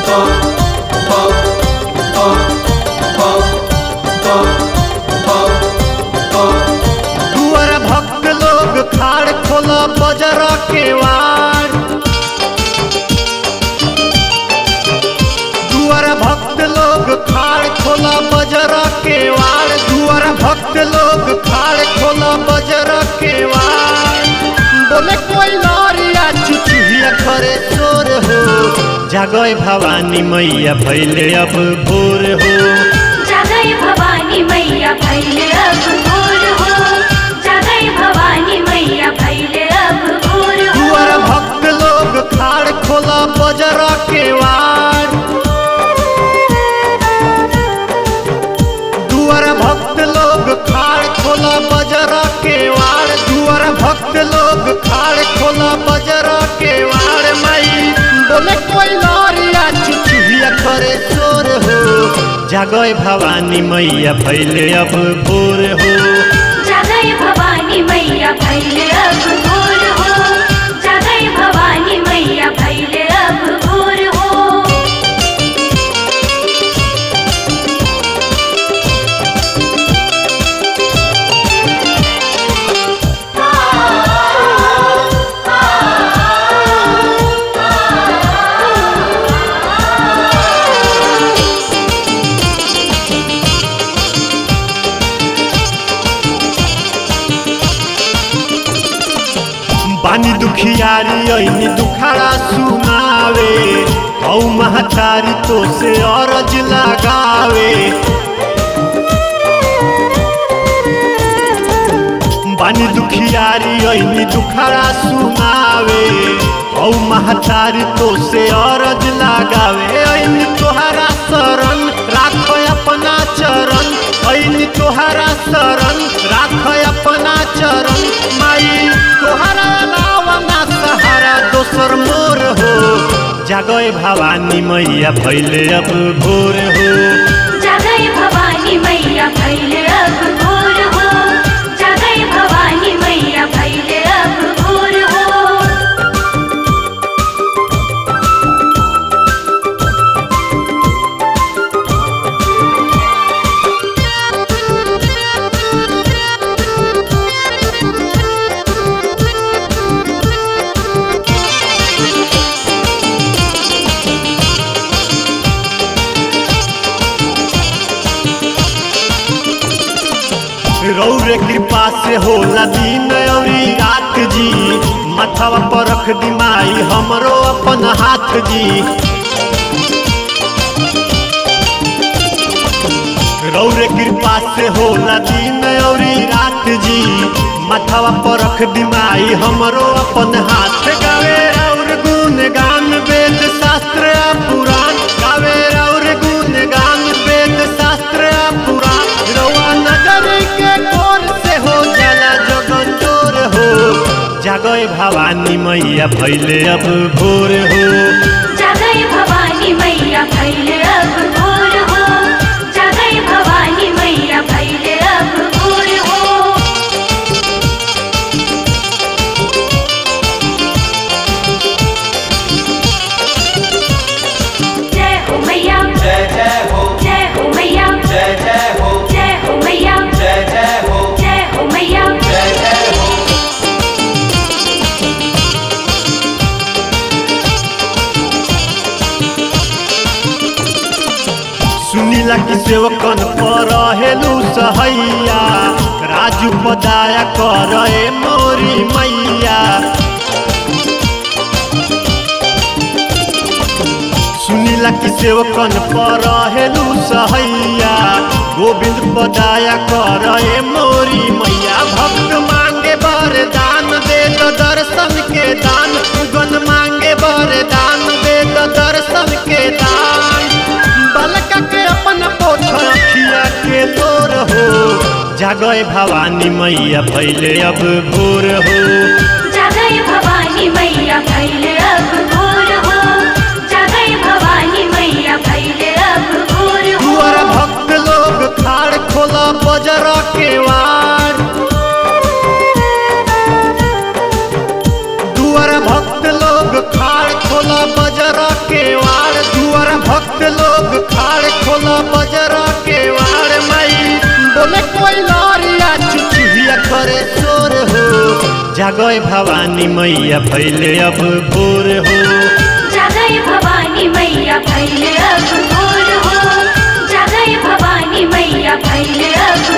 दुआर भक्त लोग खाड़ खोला बजर के वार दुआर भक्त लोग खाड़ खोला बजर के वार दुआर भक्त लोग खाड़ खोला बजर के वार बोले कोई लौरिया चुचुहिया करे चोर हो जागय भवानी मैया भैले अब भोर हो जगय भवानी मैया भैले अब भोर हो जगय भवानी मैया भैले अब भोर हो दुआर भक्त लोग खाड़ खोला बजर के वार दुआर भक्त लोग खाड़ खोला बजर के वार दुआर भक्त लोग खाड़ खोला बजर के वार माई बोले कोई लौरिया चुचुहिया करे चोर हो जागय भवानी मैया भैले अब भोर हो जगय भवानी मैया भैले अब भोर हो जगय भवानी मैया भैले अब भोर हो बानी दुखियारी ऐनी दुखाड़ा सुनावे औ महतारी तो से अरज लगावे बानी दुखियारी ऐनी दुखाड़ा सुनावे औ महतारी तो से अरज लगावे ऐनी तोहरा शरण राख अपना चरण ऐनी तोहरा शरण राख अपना चरण माई तोहरा अलावा ना सहारा दोसर मोर हो जागय भवानी मैया भैले अब भोर हो जगय भवानी मैया भैले अब भोर हो जगय भवानी मैया भैले अब भोर हो रौरे कृपा से होला दिन औरी रात जी मथवा पर रख दी माई हमरो अपन हाथ जी रौरे कृपा से होला दिन औरी रात जी मथवा पर रख दी माई हमरो अपन हाथ गावे और गुण गान वेद शास्त्र आ पुराण गावे और गुण गान वेद शास्त्र आ पुराण रवा नगर के कोर से हो जाला जगन चोर हो जागय भवानी मैया भैले अब भोर हो जगय भवानी मैया भैले अब भोर हो जगय भवानी मैया भैले अब भोर हो जय हो मैया जय जय हो जय हो मैया जय जय हो जय हो मैया जय जय हो जय हो मैया जय जय हो सुनीला कि सेवकन पर हेलू सहैया राजू पदाया कर ए मोरी मैया सुनीला कि सेवकन पर हेलू सहैया गोविंद पदाया कर ए मोरी मैया भक्त मांगे वरदान दे तो दर्शन के दान गन मांगे वरदान दे तो दर्शन के दान बालका के अपन पोछ अखिया के तोर हो जागय भवानी मैया भैले अब भोर हो जगय भवानी मैया भैले अब भोर हो जगय भवानी मैया भैले अब भोर हो दुआर भक्त लोग खाड़ खोला बजर के वार दुआर भक्त लोग खाड़ खोला बजर के वार दुआर दुआर भक्त लोग खाड़ खोला बजरा के वाड़ माई बोले कोई लौरिया चुचुहिया करे चोर हो जागय भवानी मैया भैले अब भोर हो जगय भवानी मैया भैले अब भोर हो जगय भवानी मैया भैले अब